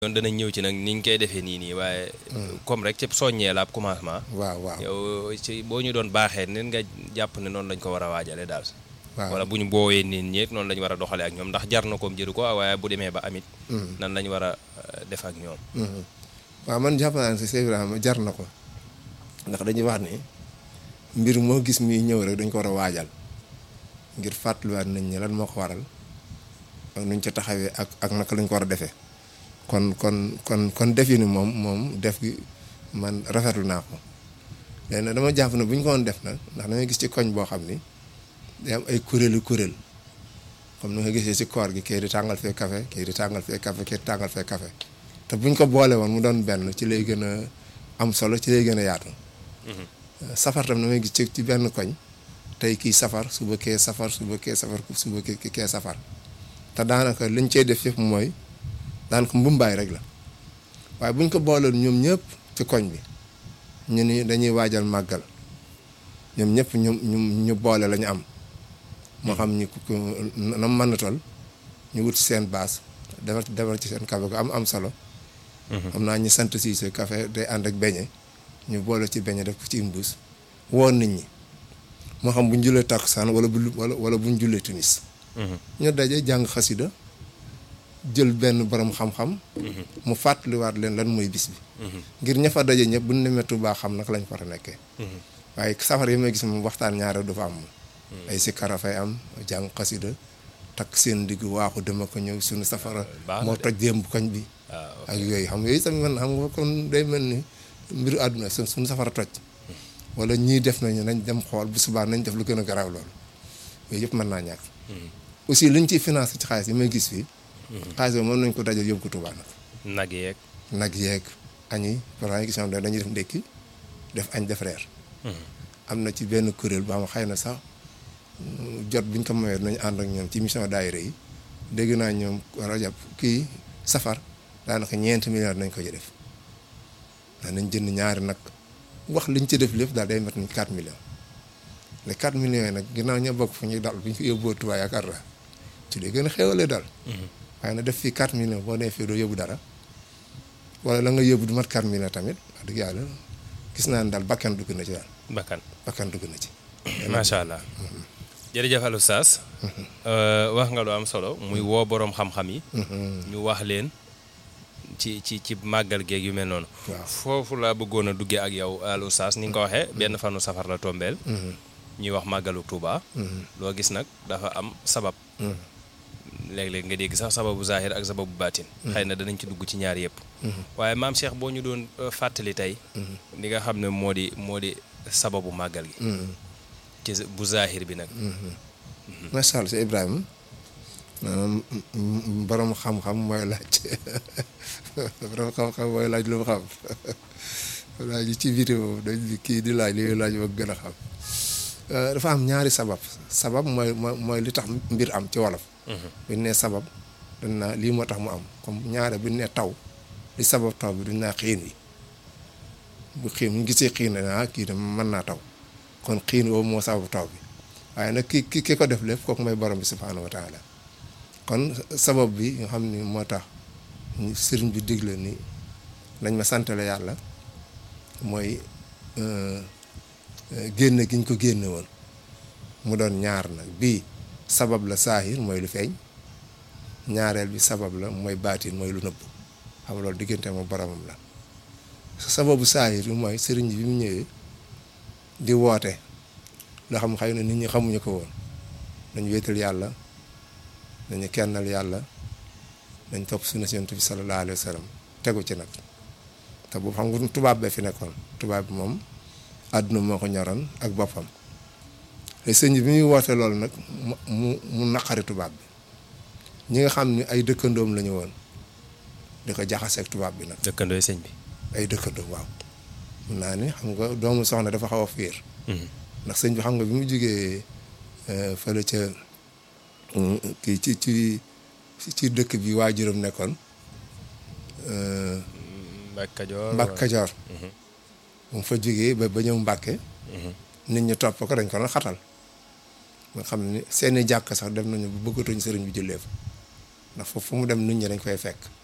yoon danañ ñëw ci nag ni ñu koy defee nii nii waaye comme rek ci soññee la ab commencement waaw waaw yow ci boo ñu doon baaxee nen nga jàpp ne noonu lañ ko war a waajale daal waaw wala bu ñu boowee nit ñi noonu lañ war a doxalee ak ñoom ndax jar na koom jëru ko waaye bu demee ba amit nan lañ war a euh, def ak ñoom waaw man jàpp naa ne si Cheikh Ibrahima jar na ko ndax dañuy wax ni mbir moo gis muy ñëw rek dañ ko war a waajal ngir fàttaliwaat nañ ñi lan moo ko waral ak nuñ ca taxawee ak ak naka lañ ko war a defee kon kon kon kon def yi ni moom moom def gi man rafetlu naa ko léegi nag dama jàpp ne bu ñu ko woon def nag ndax damay gis ci koñ boo xam ni day am ay kuréelu kuréel comme ni nga gisee ci koor gi kii di tàngal fee café kii di tàngal fee café kii di tàngal fee café te buñ ko boole woon mu doon benn ci lay gën a am solo ci lay gën a yaatu. safar tam damay gis ci ci benn koñ tey kii safar suba kee safar suba kee safar suba kee kee safar te daanaka liñ cey def yëpp mooy daanaka mbumbaay rek la waaye buñ ko boolewoon ñoom ñëpp ci koñ bi ñu ni dañuy waajal màggal ñoom ñëpp ñu ñu ñu boole la ñu am. moo xam ñu ku na mën na toll ñu wut seen baas defar defar ci seen café gu am am solo. xam naa ñu sant si sa café day ànd ak beñe ñu boole ci beñe def ko ci mbuus woon nit ñi moo xam bu ñu jullee takkusaan wala bu wala wala bu ñu jullee timis ñu daje jàng xasida jël benn borom xam-xam. mu fàttaliwaat leen lan mooy bis bi. ngir ña fa daje ñëpp bu ñu demee Tuubaa xam nag lañ fa war a nekkee. waaye safar yi may gis moom waxtaan ñaare du fa am. ay sikkara fay am jàng xasida takk seen digg waaxu dama ko ñëw suñu safara moo toj démb koñ bi ak yooyu xam yooyu tamit man xam nga kon day mel ni mbiru àdduna su suñu safara toj wala ñii def nañu nañ dem xool bu subaa nañ def lu gën a garaaw loolu yooyu yëpp mën naa ñàkk aussi liñ ciy financé ci xaalis yi may gis fii xaalis boobu mën nañ ko dajal yóbbu ko Tuubaa nag nag yeeg nag yeeg añi par exemple gis nga dañuy def ndékki def añ def reer am na ci benn kuréel boo xam xëy na sax jot biñ ko mayee nañu ànd ak ñoom ci mission daayira yi dégg naa ñoom rajab kii safar daanaka ñeenti milliards nañ ko ci def nañ jënd ñaari nag wax liñ ci def lépp daal day mat ni 4 millions les 4 millions yi nag ginnaaw ñoo bokk fu ñuy dal bu ñu ko yóbboo Tuubaa yaakaar naa ci lay gën a xéwalee daal waaye na def fii 4 millions boo nee fii doo yóbbu dara wala la nga yóbbu du mat 4 millions tamit wax dëgg yàlla gis naa ne daal bakkan dugg na ci daal bakkan bakkan dugg na ci macha allah jërëjëf Alou Sass wax nga lu am solo muy woo boroom xam-xam yi ñu wax leen ci ci ci màggal geeg yu mel noonu foofu laa bëggoon a duggee ak yow Alou Sass ni nga ko waxee benn fanu safar la tombeel ñuy wax màggalu Tuuba loo gis nag dafa am sabab léeg-léeg nga dégg sax sababu zahir ak sababu baatin xëy na danañ ci dugg ci ñaar yëpp waaye maam Cheikh boo ñu doon fàttali tey li nga xam ne moo di moo di sababu màggal gi ci bu zahir bi nag macha allah si Ibrahima borom xam-xam mooy laaj borom xam-xam mooy laaj lu mu xam laaj ci vidéo dañ kii di laaj li laaj ba gën a xam dafa am ñaari sabab sabab mooy mooy li tax mbir am ci wolof buñ nee sabab dañ naa lii moo tax mu am comme ñaare buñ nee taw li sabab taw bi duñ naa xiin yi bu xiin ñu gisee xiin na kii de mën naa taw kon xiin boobu moo sababu taw bi waaye nag ki ki ki ko def lépp kooku mooy borom bi subhaanahu wa taala kon sabab bi nga xam ni moo tax sëriñ bi digle ni nañ ma santale yàlla mooy génne gi ñu ko génne woon mu doon ñaar nag bii sabab la saahir mooy lu feeñ ñaareel bi sabab la mooy baatin mooy lu nëbb xam loolu diggante ma boromam la sababu saahir bi mooy sëriñ bi mu ñëwee di woote loo xam xëy na nit ñi xamuñu ko woon nañ wéetal yàlla nañu kennal yàlla nañ topp sunna si Yonent bi sallallahu alayhi wa sallam tegu ci nag te boobu xam nga tubaab bee fi nekkoon tubaab bi moom àdduna moo ko ñoroon ak boppam te sëñ bi muy woote loolu nag mu mu naqari tubaab bi ñi nga xam ni ay dëkkandoom la ñu woon di ko jaxaseeg tubaab bi nag. dëkkandooy sëñ bi. ay dëkkandoom waaw. mun naa ni xam nga doomu soxna dafa xaw a fiir ndax sëñ bi xam nga bi mu jógee fële ca kii ci ci ci dëkk bi waajuram nekkoon. Mbàkke Kajoor Mbàkke Kajoor. bu mu fa jógee ba ba ñëw Mbàkke. nit ñi topp ko dañ ko doon xatal. nga xam ne seeni jàkk sax dem nañu bu bëggatuñ sëriñ bi jullee fa ndax foofu fu mu dem nit ñi dañ koy fekk.